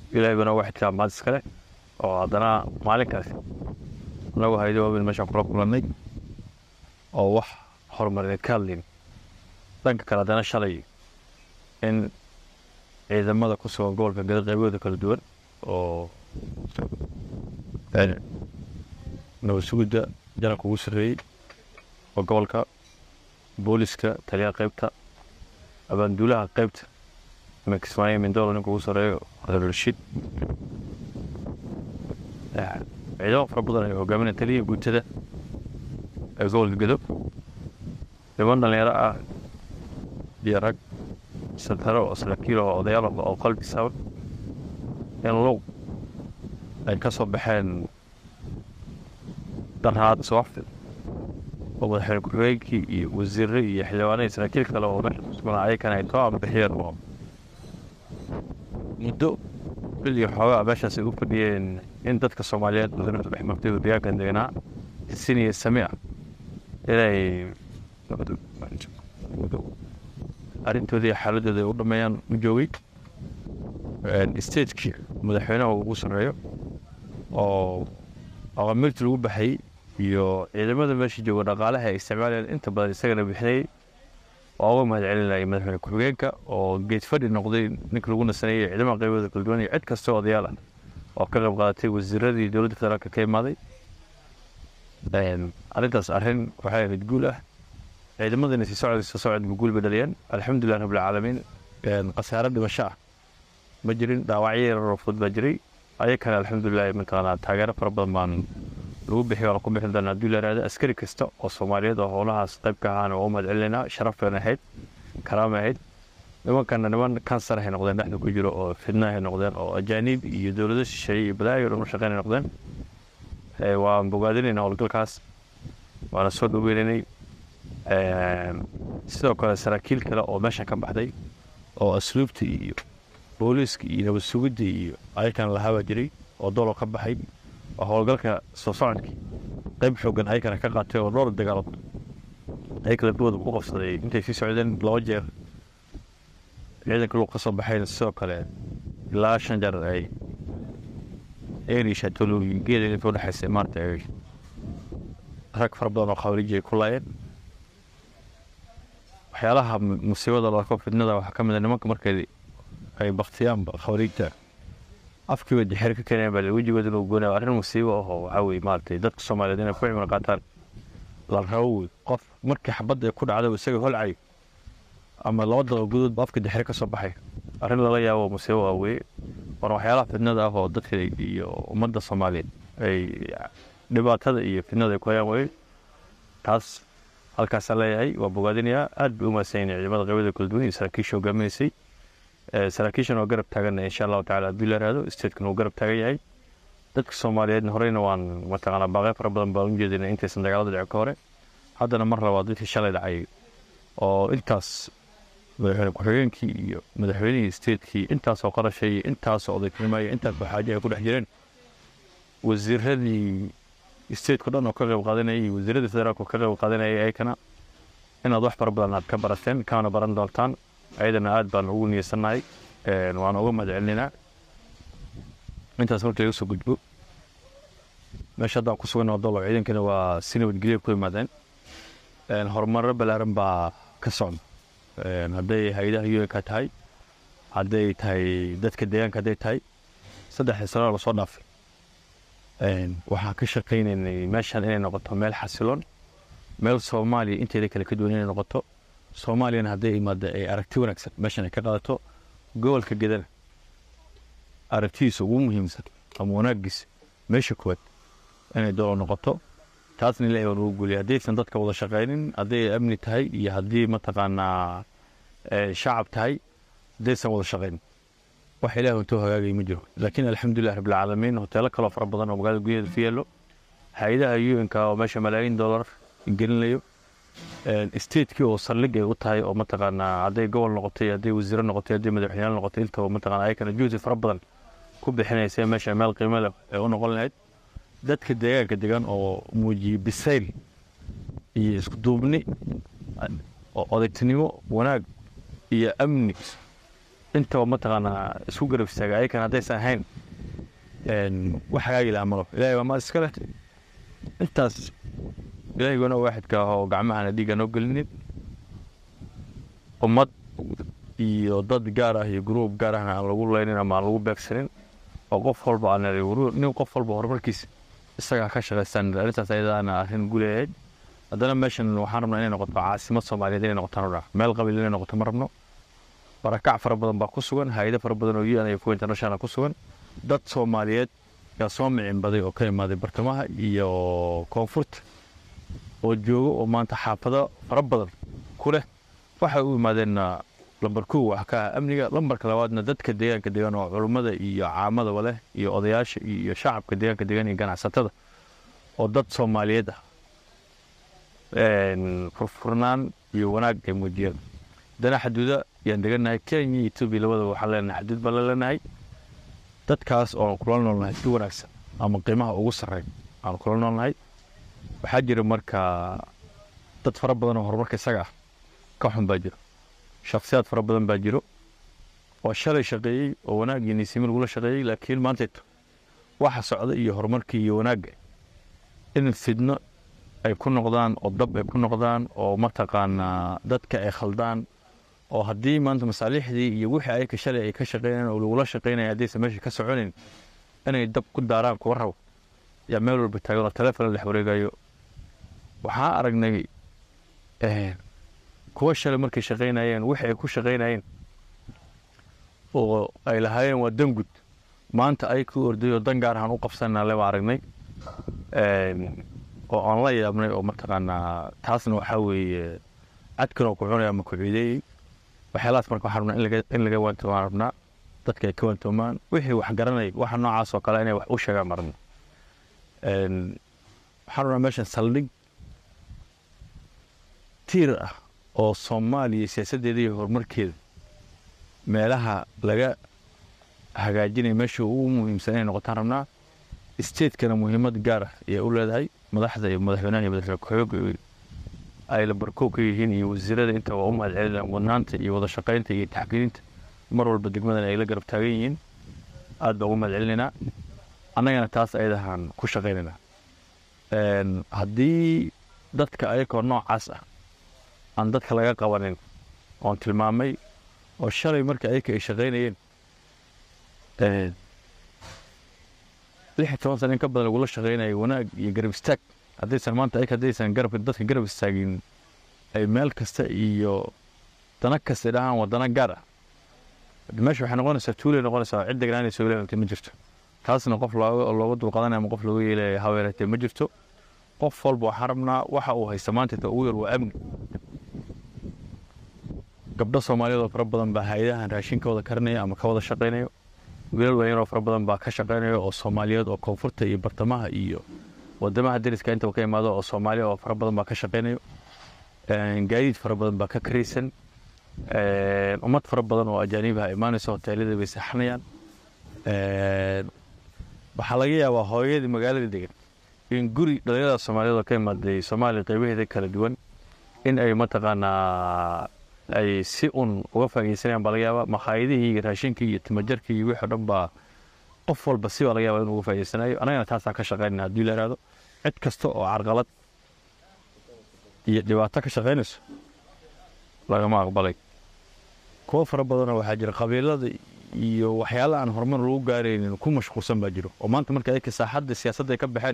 ilaahay bana waxidkaa maad iskale oo haddana maalinkaas anagu haydo waaweyn meeshaan kula kulannay oo wax horumarineed ka hadlayn dhanka kale haddana shalay in ciidamada ku sugan gobolka gada qaybahooda kala duwan oo nabad sugidda janabka ugu sarreeyey oo gobolka booliska taliyaha qaybta abaanduulaha qaybta iminka ismaaciil mindolo ninka ugu sarreeyo rashiid ciidamo fara badan ay hogaaminaya taliyaha guutada ee gobolka gado niman dhalinyaro ah iyo rag santaro oo saraakiil oo odayaal oo qalbi saban in low ay ka soo baxeen daraad subaxdii oo madaxweyne ku-xigeenkii iyo wasiirre iyo xildhibaanadii saraakiil kale oo meesha ku sugnaa ayakana ay soo ambixiyeen oo muddo bil iyo xoogaa meeshaas ay u fadhiyeen in dadka soomaaliyeed wadana dhex martay oo deegaankan deganaa sin iyo sami ah inay arrintoodii iyo xaaladooda ay u dhameeyaan u joogay stateki madaxweynaha ugu sarreeyo oo aqamirtii lagu baxayey iyo ciidamada meesha jooga dhaqaalaha ay isticmaalayaan inta badan isagana bixinayay waa uga mahad celinaya madaxweyne ku-xigeenka oo geed fadhi noqday ninka lagu nasanayay ciidamada qaybooda kala duwan iyo cid kastoo odayaal ah oo ka qayb qaadatay wasiiradii dowladda federaalka ka imaaday arrintaas arrin waxay ahayd guul ah ciidamadana sii socod soo socodba guul bay dhaliyeen alxamdulilah rabbilcaalamiin khasaare dhimasho ah ma jirin dhaawacyo yararoo fudud baa jiray ayakana alxamdulilah mataqaanaa taageero fara badan baan lagu bixi waana ku bixin doonaa haddii la yihahdo askari kasta oo soomaaliyeed oo howlahaas qayb ka ahaana waa u mahad celinaynaa sharaf bayna ahayd karaama ahayd nimankana niman kansar ay noqdeen dhexda ku jiro oo fidna ay noqdeen oo ajaaniib iyo dowlado shisheeye iyo balaayo dhan u shaqeyn ay noqdeen waan bogaadinaynaa howlgalkaas waana soo dhoweynaynay sidoo kale saraakiil kale oo meeshan ka baxday oo asluubta iyo booliiska iyo nabad sugidda iyo ayakana lahaabaa jiray oo dolo ka baxay oo howlgalka soo socodkii qayb xoogan ayakana ka qaatay oo dhowr dagaalood ayaka lafdooda ku qabsaday intay sii socdeen laba jeer ciidanka luuq ka soo baxayna sidoo kale ilaa shan jeer ay erisha tolooyingeeda inta udhexaysa maarata ay rag fara badan oo khawariji ay ku laayeen waxyaalaha musiibada loo arko fidnada waxaa ka mid a nimanka markay ay baktiyaanba khawariijta afkiiba dixir ka keeneen baa wejigooda inuu goonaya arrin musiibo ahoo waxaa weye maaragtay dadka soomaaliyeed inay ku cimro qaataan la rabo wey qof markii xabadda ay ku dhacday isaga holcayo ama laba daqiiqo gudoodba afka dixir ka soo baxay arrin lala yaabo musiibo ah weye waana waxyaalaha fidnada ah oo dadka iyo ummadda soomaaliyeed ay dhibaatada iyo fidnada ay ku hayaan weye taas halkaasaan leeyahay waa bogaadinayaa aad bay u mahadsan yihin ciidamada qaybada kala duwan iyo saraakiisha hogaaminaysay saraakiishan waa garab taaganna insha allahu tacala haddii la yihahdo statekana wuu garab taagan yahay dadka soomaaliyeedna horeyna waan mataqaanaa baaqyo fara badan baan u jeedina intaysan dagaalada dhicin ka hore haddana mar labaad dadkii shalay dhacay oo intaas madaxweyne ku-xigeenkii iyo madaxweynihii statekii intaasoo qarashay iyo intaasoo odaynimo iyo intaasoo xaaje ay ku dhex jireen wasiiradii stateko dhan oo ka qayb qaadanayay iyo wasiiradii federaalka oo ka qayb qaadanayay ayakana inaad wax fara badan aad ka barateen kaana baran doontaan ayadana aad baan ugu niyeysannahay waana uga mahad celinaynaa intaas markii laga soo gudbo meesha haddaan ku sugan dolo ciidankana waa si nabadgelyo ku yimaadeen horumarro ballaaran baa ka socda hadday hay-adaha un-ka tahay hadday tahay dadka deegaanka hadday tahay saddexdii sano lasoo dhaafay waxaan ka shaqaynaynay meeshan inay noqoto meel xasiloon meel soomaaliya inteeda kale ka duwan inay noqoto soomaaliyana hadday imaada ay aragti wanaagsan meeshan ay ka qaadato gobolka gedana aragtidiisa ugu muhiimsan ama wanaagiisa meesha koowaad inay dolo noqoto taasna ilahay baan ugu guuliyay haddaysan dadka wada shaqaynin hadday amni tahay iyo haddii mataqaanaa shacab tahay haddaysan wada shaqaynin wax ilaah intoo hagaagay ma jiro laakiin alxamdulilah rabbilcaalamiin hoteelo kaloo fara badan oo magaalada gudaheeda ku yeelo hay-adaha un-ka oo meesha malaayiin dollar gelinayo statekii oo saldhig ay u tahay oo mataqaanaa hadday gobol noqotay hadday wasiiro noqotay hadday madaxweyneyaal noqotay intaba mataqaanaa ayakana juhdi fara badan ku bixinaysa meesha meel qiimo leh ee u noqon lahayd dadka deegaanka degan oo muujiyey bisayl iyo isku duubni oo odaytinimo wanaag iyo amni intaba mataqaanaa isku garab istaaga ayakan haddaysan ahayn wax hagaagi lahaa malo ilaahay waa maad iska leh intaas ilaahigona waaxidka ah oo gacmahana dhiigga noo gelinin ummad iyo dad gaar ah iyo gruub gaar ahna aan lagu leynin ama aan lagu beegsanin oo qof walba aan nin qof walba horumarkiisa isagaa ka shaqaystaan arrintaas ayadaana arrin guleeyayd haddana meeshan waxaan rabnaa inay noqoto caasimad soomaaliyeed inay noqotaan rabnaa meel qabiil inay noqoto ma rabno barakac fara badan baa ku sugan hay-ado fara badan oo un iyo kuwa international ku sugan dad soomaaliyeed yaa soo micin oo ka imaaday bartamaha iyo koonfurta oo jooga oo maanta xaafado fara badan ku leh waxay u imaadeenna lambar kow wax ka ah amniga lambarka labaadna dadka deegaanka degan oo culummada iyo caamadaba leh iyo odayaasha iyo shacabka deegaanka degan iyo ganacsatada oo dad soomaaliyeed ah furfurnaan iyo wanaag ay muujiyeen dana xaduuda yaan degannahay kenya iyo etoobiya labadaba waxaan leenahay xaduud baan la leenahay dadkaas oon kula noolnahay si wanaagsan ama qiimaha ugu sarreyn aan kula noolnahay waxaa jira marka dad fara badan oo horumarka isaga ah ka xun baa jiro shakhsiyaad fara badan baa jiro oo shalay shaqeeyey oo wanaag iyo niisimo lagula shaqeeyey laakiin maantayto waxa socda iyo horumarkii iyo wanaagga in fidno ay ku noqdaan oo dab ay ku noqdaan oo mataqaanaa dadka ay khaldaan oo haddii maanta masaaliixdii iyo wixii ayaka shalay ay ka shaqeynayaan oo lagula shaqeynaya haddaysan meesha ka soconayn inay dab ku daaraan kuwa rabo yaa meel walba taagan oo taleefon la dhex wareegayo waxaa aragnay kuwa shalay markay shaqeynayeen wixii ay ku shaqeynayeen oo ay lahaayeen waa dangud maanta ay ku orday oo dan gaar ahaan u qabsanaa le baa aragnay oo aan la yaabnay oo mataqaanaa taasna waxaa weeye cadkan oo ku cunaya ama ku ciideeyey waxyaalahaas marka waxaan rabnaa in laga in laga waantoomaan rabnaa dadka ay ka waantoomaan wixii wax garanay waxa noocaas oo kale inay wax u sheegaan ma rabno waxaan rabnaa meeshan saldhig tiir ah oo soomaaliya siyaasaddeeda iyo horumarkeeda meelaha laga hagaajinaya meesha ugu muhiimsan inay noqotaan rabnaa statekana muhiimad gaar ah ayay u leedahay madaxda iyo madaxweynaha iyo madaxweyne ku-xigeenka ay lambarkow ka yihiin iyo wasiirada inta waa u mahad celinayaan wadnaanta iyo wada shaqaynta iyo taxkiilinta mar walba degmadan ay la garab taagan yihiin aad baan ugu mahad celinaynaa annagana taas ayadahaan ku shaqaynaynaa haddii dadka ayakoo noocaas ah aan dadka laga qabanin oon tilmaamay oo shalay marka ayaka ay shaqaynayeen lix iyo toban sana in ka badan lagula shaqaynayo wanaag iyo garab istaag haddaysan maanta ayaka haddaysan garabka dadka garab istaagin ay meel kasta iyo dana kasta dhahaan waa dana gaar ah meesha waxay noqonaysaa tuulay noqonaysaa cid degnaanaysa ilaahay ma jirto taasna qof looga looga dulqaadanaya ama qof looga yeelaya haweeratee ma jirto qof walba waxaan rabnaa waxa uu haysta maanta inta ugu yar waa amni gabdho soomaaliyeed oo fara badan baa hay-adahan raashinka wada karinaya ama ka wada shaqaynayo wiilal dhalinyaroo fara badan baa ka shaqaynaya oo soomaaliyeed oo koonfurta iyo bartamaha iyo wadamaha dariska intaba ka imaado oo soomaaliya oo fara badan baa ka shaqaynayo gaadiid fara badan baa ka karaysan ummad fara badan oo ajaanibaha imaanaysa hoteelada bay saxanayaan waxaa laga yaabaa hooyadii magaalada degan in guri dhalinyarada soomaaliyeed oo ka imaaday soomaaliya qeybaheeda kala duwan in ay mataqaanaa ay si un uga faa'iidaysanayaan baa laga yaabaa makhaayadihii iyo raashinkii iyo timajarkii iyo wixii o dhan baa qof walba si baa laga yaabaa inuu uga faa'idaysanayo annagana taasaan ka shaqaynayna haddii la ihahdo cid kasta oo carqalad iyo dhibaato ka shaqaynayso lagama aqbalay kuwo fara badanoo waxaa jira qabiilada iyo waxyaala aan horumar lagu gaaraynin ku mashquulsan baa jiro oo maanta marka ayaka saaxadda siyaasadda ay ka baxeen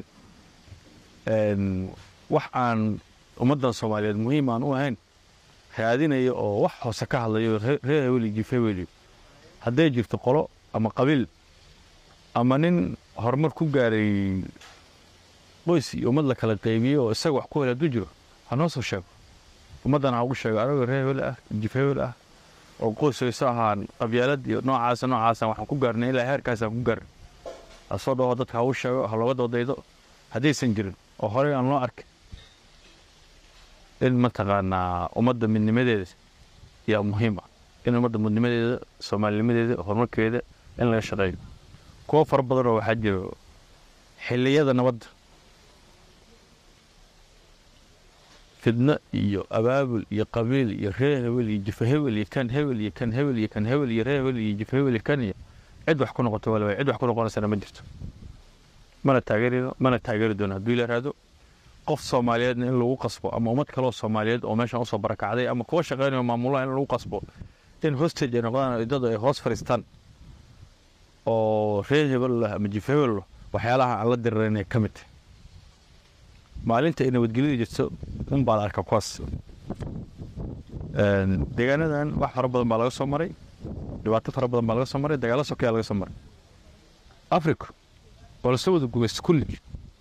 wax aan ummaddan soomaaliyeed muhiim aan u ahayn raadinaya oo wax hoose ka hadlayo reer heweli jif heweli hadday jirto qolo ama qabiil ama nin horumar ku gaaray qoys iyo ummad la kala qeybiyo oo isaga wax ku hel hadduu jiro ha noo soo sheego ummaddan ha ugu sheego anagoo reer hewel ah jif hewel ah oo qoys hayso ahaan qabyaalad iyo noocaasa noocaasa waxaan ku gaarnay ilaa heerkaasaan ku gaarnay ha soo dhaho dadka ha u sheego ha looga doodaydo haddaysan jirin oo horey aan loo arkay in mataqaanaa ummadda midnimadeeda yaa muhiim ah in ummadda midnimadeeda soomaalinimadeeda horumarkeeda in laga shaqeeyo kuwo fara badan oo waxaa jiro xilliyada nabadda fidno iyo abaabul iyo qabiil iyo reer hebel iyo jifa hebel iyo kan hebel iyo kan hebel iyo kan hebel iyo reer hebel iyo jifa hebel iyo kan iyo cid wax ku noqoto wala cid wax ku noqonaysana ma jirto mana taageerino mana taageeri doono hadduu ila raado qof soomaaliyeedna in lagu qasbo ama ummad kaloo soomaaliyeed oo meeshan usoo barakacday ama kuwa shaqeynayo maamulaha in lagu qasbo in hostage ay noqdaan idadu ay hoos fadhiistaan oo reer hebel lah ama jif hebel lah waxyaalaha aan la diriranay ka mid tahay maalinta ay nabadgelyada jirto un baa la arka kuwaas deegaanadan wax fara badan baa laga soo maray dhibaato fara badan baa laga soo maray dagaalo sokeyaa laga soo maray africa waa lasoo wada gumaysta kulli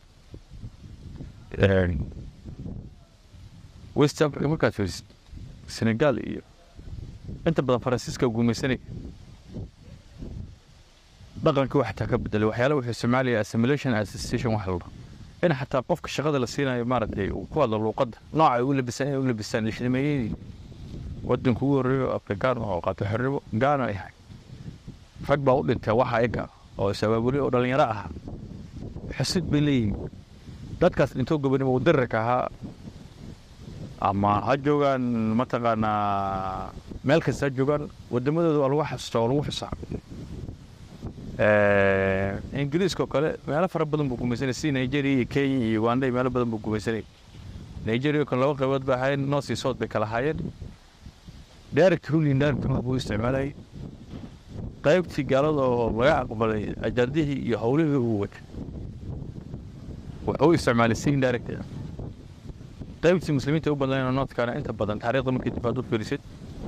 west africa markaad fiirisid senegal iyo inta badan faransiiska gumaysanay dhaqankii wax xataa ka bedelay waxyaala wuxuu soomaaliya assimilation association wax la dhaho in xataa qofka shaqada la siinayo maaragtay uu ku hadlo luuqadda nooca ay u labisaan inay u labisaan lixdameeyadii waddanka ugu horreeyo afrikaan oo qaato xornimo gaana ay ahay rag baa u dhintay waxa iga oo is-abaabulay oo dhallinyaro ahaa xusid bay leeyihiin dadkaas dhintoo gobonimo uu dirirka ahaa ama ha joogaan mataqaanaa meel kasta ha joogaan wadamadooda waa lagu xasuustaa waa lagu xusaa ingiriiska oo kale meelo fara badan buu gumaysanay si nigeria iyo kenya iyo uganda meelo badan buu gumaysanay nigeria oo kale laba qaybood bay ahaayeen north iyo south bay kala ahaayeen direct ruling direct rule buu isticmaalayay qaybtii gaalada oo laga aqbalay ajaardihii iyo howlihii uu watay wuxuu isticmaalay si indirect ah qaybtii muslimiinta u badnaayeen oo northkana inta badan taariikhda markii dib aad u fiirisid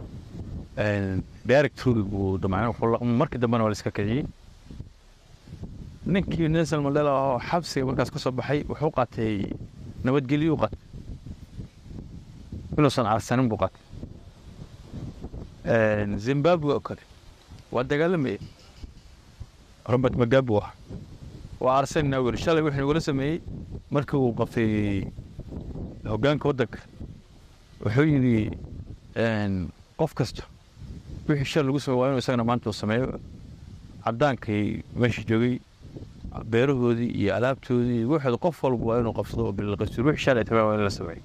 direct rule buu damacnay markii dambena waa la iska kiciyey ninkii nelson mandela oo xabsiga markaas ka soo baxay wuxuu qaatay nabadgelyo u qaatay inuusan aarsanin buu qaatay zimbabwe oo kale waa dagaalamaya robert mugabe ah waa aarsanina weli shalay wuxuu nagula sameeyey markii uu qabtay hoggaanka waddanka wuxuu yidhi qof kasta wixii shal lagu sameey waa inuu isagana maanta uu sameeyo caddaankii meesha joogay beerahoodii iyo alaabtoodii waxooda qof walba waa inuu qabsado oo bilaqasur wixii shalay tamaa waa in la sameeyo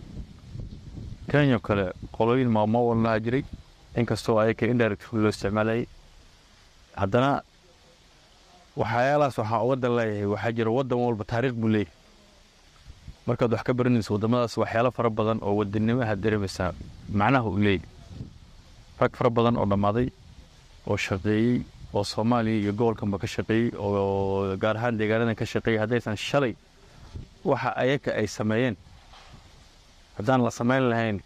kenya kale qolooyin maamo wan lahaa jiray inkastoo ayaka indirect loo isticmaalayay haddana waxyaalahaas waxaa uga dan leeyahay waxaa jira waddan walba taariikh buu leeyahay markaad wax ka baranayso waddamadaas waxyaalo fara badan oo wadanimaha dareemaysaa macnaha uu leeyahay rag fara badan oo dhammaaday oo shaqeeyey oo soomaaliya iyo gobolkanba ka shaqeeyey oo gaar ahaan deegaanadan ka shaqeeyey haddaysan shalay waxa ayaka ay sameeyeen haddaan la samayn lahayn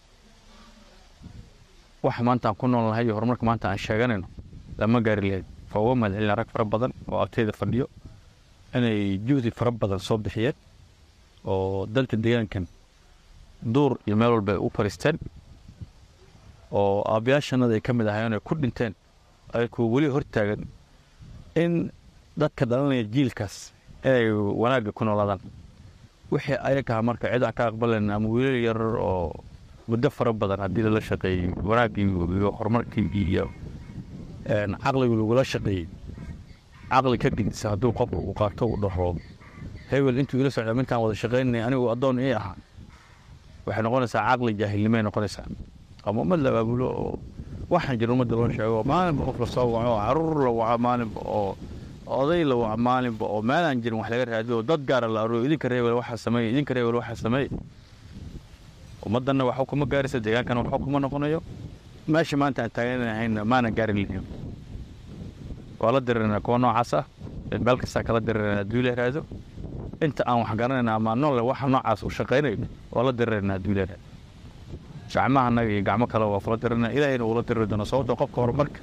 waxa maanta aan ku nool nahay iyo horumarka maanta aan sheeganayno lama gaari lahayn waa uga mahadcelina rag fara badan oo agteyda fadhiyo inay juhdi fara badan soo bixiyeen oo dalka deegaankan duur iyo meel walba ay u fariisteen oo aabyaashanada ay ka mid ahaayeen ay ku dhinteen ayakoo weli hortaagan in dadka dhalanaya jiilkaas inay wanaagga ku noolaadaan wixii ayagaha marka cid aan ka aqbalayn ama wiilal yar oo muddo fara badan haddii lala shaqeeyey wanaaggii iyo horumarkii iyo caqligu lagula shaqeeyey caqli ka gidisa hadduu qofku uu qaato uu dhaho hebel intuu ila socda mintaan wada shaqaynay anigu addoon ii ahaa waxay noqonaysaa caqli jaahilnimay noqonaysaa ama ummad la abaabulo oo waxaan jira ummadda loo sheego maalinba qof lasoo waco caruur la waco maalinba oo oday la waco maalinba oo meelaan jirin wax laga raadiyo oo dad gaara la aroyo idinka reebel waxaa sameeye idinka reebel waxaa sameeye ummaddanna waxba kuma gaaraysa deegaankana waxba kuma noqonayo meesha maanta aan taaganahayna maana gaari lahayn waa la dirirnaa kuwa noocaas ah meel kastaa kala dirirnaa hadduu la raado inta aan wax garanayna ama noole waxa noocaas uu shaqaynayo waa la dirirnaa hadduu la raado gacmaha annaga iyo gacmo kale waa kula dirirnaa ilaahayna uula diriri doona sababtoo qofka horumarka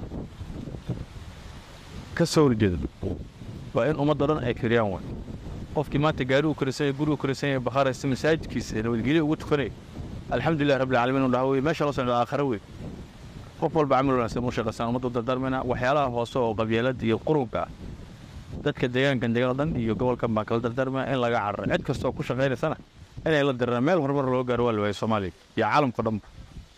ka soo horjeeda waa in ummadda dhan ay kiriyaan way qofkii maanta gaari uu karisan yahay guri uu karisan yahay bakhaaraysta masaajidkiisa nabadgelyo ugu tukanaya alxamdulilah rabbil caalamiin uu dhaha wey meesha loo socdo aakhare wey qof walba camal wanaagsan u shaqaysaan ummadda u dardaarmayna waxyaalaha hoose oo qabyaalada iyo qurunka ah dadka deegaankan deegaan dhan iyo gobolkan baan kala dardaarmaya in laga cararo cid kastoo ku shaqaynaysana inay la diraan meel horumar loo gaaro waa la waayay soomaaliya iyo caalamka dhanba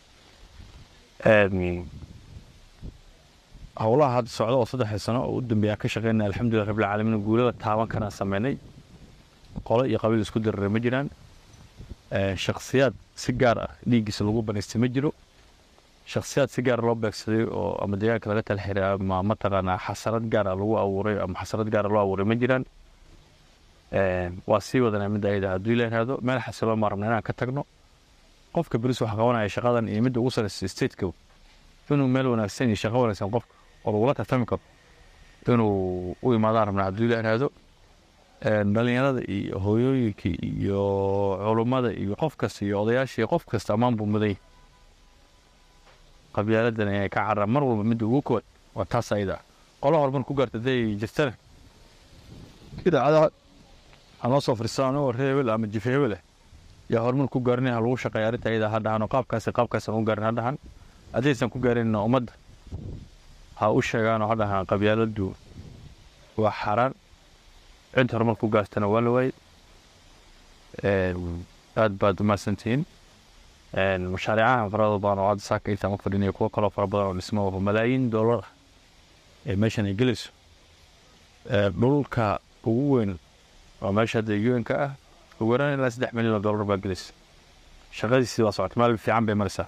howlaha hadda socda oo saddexda sano oo u dambeeya ka shaqeynaya alxamdulilah rabbil caalamiin guulada taaban karaan sameynay qolo iyo qabiil isku diriray ma jiraan shakhsiyaad si gaar ah dhiiggiisa lagu banaystay ma jiro shakhsiyaad si gaar loo beegsaday oo ama deegaanka laga tala xiray ama mataqaanaa xasarad gaar ah lagu abuuray ama xasarad gaar ah loo abuuray ma jiraan waa sii wadanaa midda ayada haddii la yidhaahdo meel xasiloo ma rabna inaan ka tagno qofka beris waxa qabanaya shaqadan iyo midda ugu sareysa stateka inuu meel wanaagsan iyo shaqo wanaagsan qofka oo lagula tartami karo inuu u imaadaan rabnaa haddii la yidhaahdo dhalinyarada iyo hooyooyinka iyo culummada iyo qof kasta iyo odayaasha iyo qof kasta ammaan buu mudan yahay qabyaaladan inay ka cararaan mar walba midda ugu koowaad waa taas ayada ah qolo horumar ku gaarta hadday jirtana idaacadaha hanoo soo fadhiistaan oo reer hebel ama jife hebel ah yaa horumar ku gaarinaya ha lagu shaqeeya arrinta ayada ha dhahan oo qaabkaasi qaabkaasi aan u gaarin ha dhahan haddaysan ku gaarinna ummadda ha u sheegaan oo ha dhahaan qabyaaladu waa xaaraan cid horumar ku gaartana waa la waayey aad baad umahadsantihiin mashaariicaha farada badan oo hadda saaka intaan u fadhinaya kuwo kaloo fara badan oo dhismo oo malaayiin doolar ah ee meeshan ay gelayso dhulka ugu weyn waa meesha hadda un-ka ah ugu yaraan ilaa saddex milyan oo doolar baa gelaysa shaqadiisii waa socota maalin fiican bay maraysaa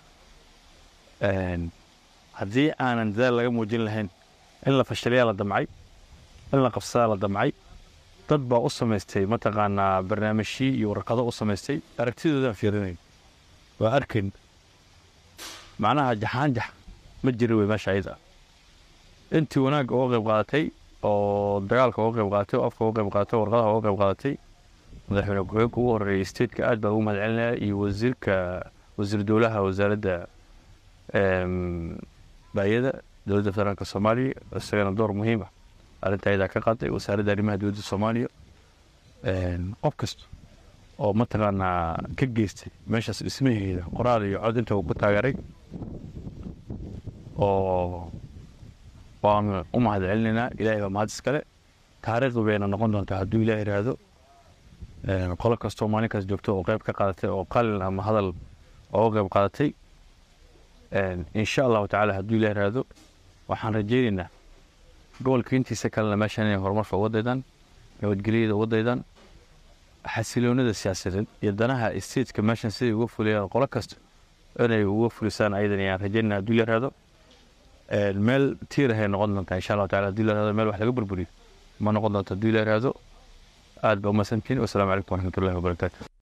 haddii aanan dadaal laga muujin lahayn in la fashiliyaa la damcay in la qabsadaa la damcay dad baa u samaystay mataqaanaa barnaamijyii iyo warqado u samaystay aragtidoodaan fiirinayn waa arkayn macnaha jaxaanjax ma jira wey meesha ayada intii wanaagga uga qayb qaadatay oo dagaalka uga qayb qaadatay oo afka uga qayb qaadatay oo warqadaha uga qayb qaadatay madaxweyne ku-xigeenka ugu horeeyay stateka aad baa ugu mahad celinaya iyo wasiirka wasiir dowlaha wasaaradda baayada dowladda federaalka soomaaliya isagana door muhiim ah arrinta ayadaa ka qaaday wasaaradda arrimaha dowladda soomaaliya qof kasta oo mataqaanaa ka geystay meeshaas dhismaheeda qoraal iyo cod inta uu ku taageeray oo waanu u mahad celinaynaa ilaahay baa mahad iskale taariikhdu bayna noqon doontaa hadduu ilaah yidhaahdo qolo kastoo maalinkaas joogto oo qayb ka qaadatay oo qalin ama hadal ooga qayb qaadatay insha allahu tacaala hadduu ilaah yidhaahdo waxaan rajaynaynaa gobolka intiisa kalena meeshan inay horumarka uga daydaan nabadgelyada uga daydaan xasiloonida siyaasadeed iyo danaha stateka meeshan siday uga fuliyaan qolo kasta inay uga fulisaan ayadan ayaan rajaynaa hadduu la yihahdo meel tiir ahay noqon doontaa insha allahu tacala hadduu la yihahdo meel wax laga burburiyo ma noqon doonto hadduu la yihahdo aad ba umasantiin wasalaamu calaykum waraxmatullahi wabarakaatu